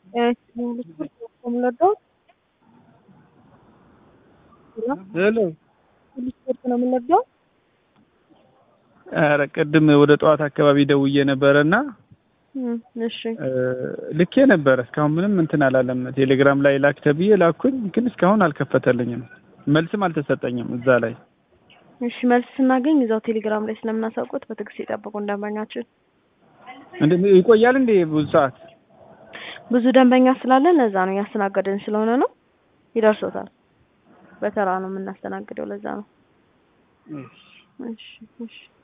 የምንወደው ሄሎ ስፖርት ነው የምንወደው። ኧረ ቅድም ወደ ጠዋት አካባቢ ደውዬ ነበረ እና እሺ ልኬ ነበረ እስካሁን ምንም እንትን አላለም። ቴሌግራም ላይ ላክ ተብዬ ላኩኝ፣ ግን እስካሁን አልከፈተልኝም። መልስም አልተሰጠኝም እዛ ላይ። እሺ መልስ ስናገኝ እዛው ቴሌግራም ላይ ስለምናሳውቁት በትዕግስት የጠበቁ ደንበኛችን። እንደ ይቆያል እንዴ ብዙ ሰዓት? ብዙ ደንበኛ ስላለን ለዛ ነው እያስተናገድን ስለሆነ ነው። ይደርሶታል። በተራ ነው የምናስተናግደው፣ ለዛ ነው። እሺ እሺ